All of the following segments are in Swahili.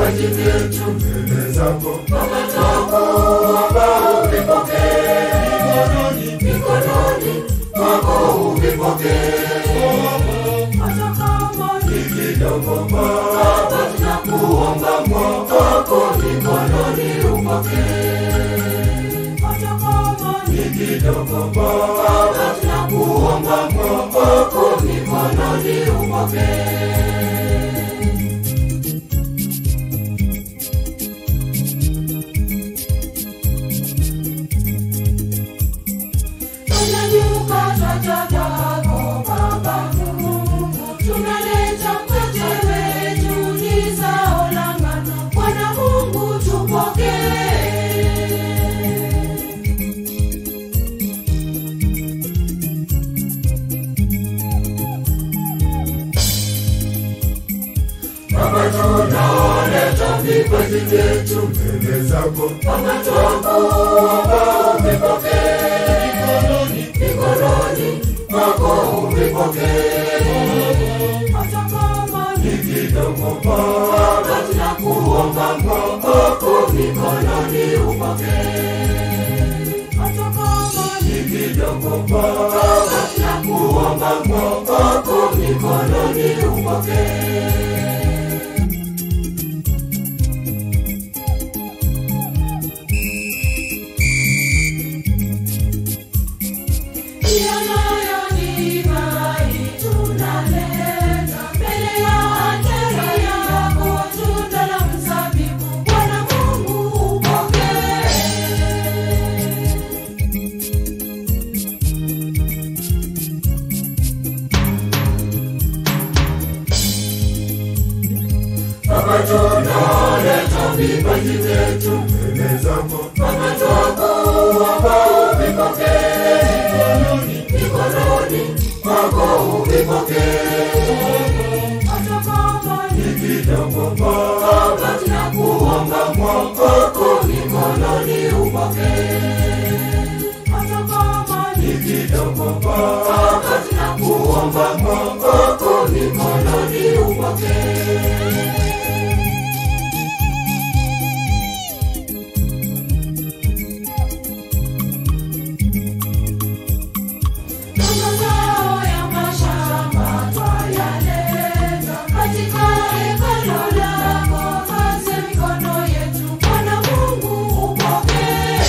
vipaji vyetu mbele zako Baba twakuomba uvipokee mikononi mwako uvipokee hata kama ni kidogo Baba tunakuomba mwako mikononi upokee hata kama ni kidogo Baba tunakuomba mwako mikononi upokee Tunanyuka twajadako Baba Mungu, tunaleta mkate wetu ni zao la ngano. Bwana Mungu tupokee. Baba tunaleta vipaji vyetu mbele zako Baba twakuomba uvipokee mikononi mwako uvipokee hata kama ni kidogo Baba tunakuomba mwako mikononi upokee hata kama ni kidogo Baba tunakuomba mwako mikononi upokee Tunaleta vipaji vyetu mbele zako Baba twakuomba uvipokee mikononi mwako uvipokee hata kama ni kidogo Baba tunakuomba mwako mikononi upokee hata kama ni kidogo Baba tunakuomba mwako mikononi upokee mazao ya mashamba twayaleta katika hekalu lako, kazi ya mikono yetu. Bwana Mungu upokee.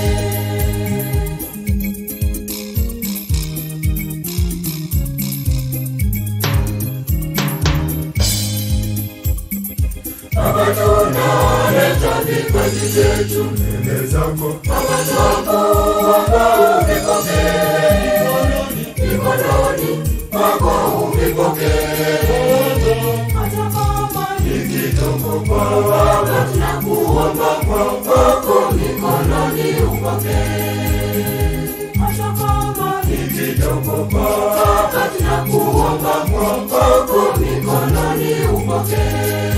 Baba tunaleta vipaji vyetu mbele zako Baba twakuomba uvipokee mikononi mwako uvipokee hata kama ni kidogo Baba tunakuomba mwako mikononi upokee hata kama ni kidogo Baba tunakuomba mwako mikononi upokee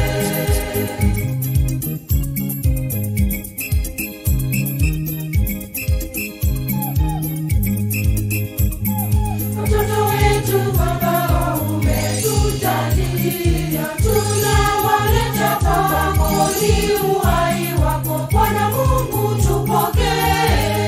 Watoto wetu Baba umetujalia, tunawaleta kwako, ni uhai wako Bwana Mungu tupokee.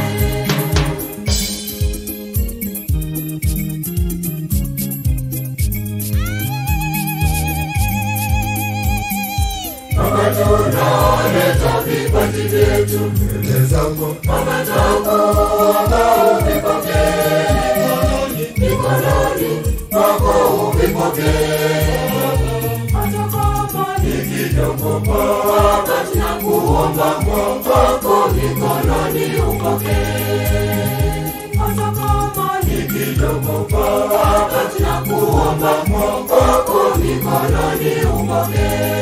Baba tunaleta vipaji vyetu mbele zako Baba twakuomba uvipokee mikononi mwako uvipokee hata kama ni kidogo Baba tunakuomba mwako mikononi upokee hata kama ni kidogo Baba tunakuomba mwako mikononi upokee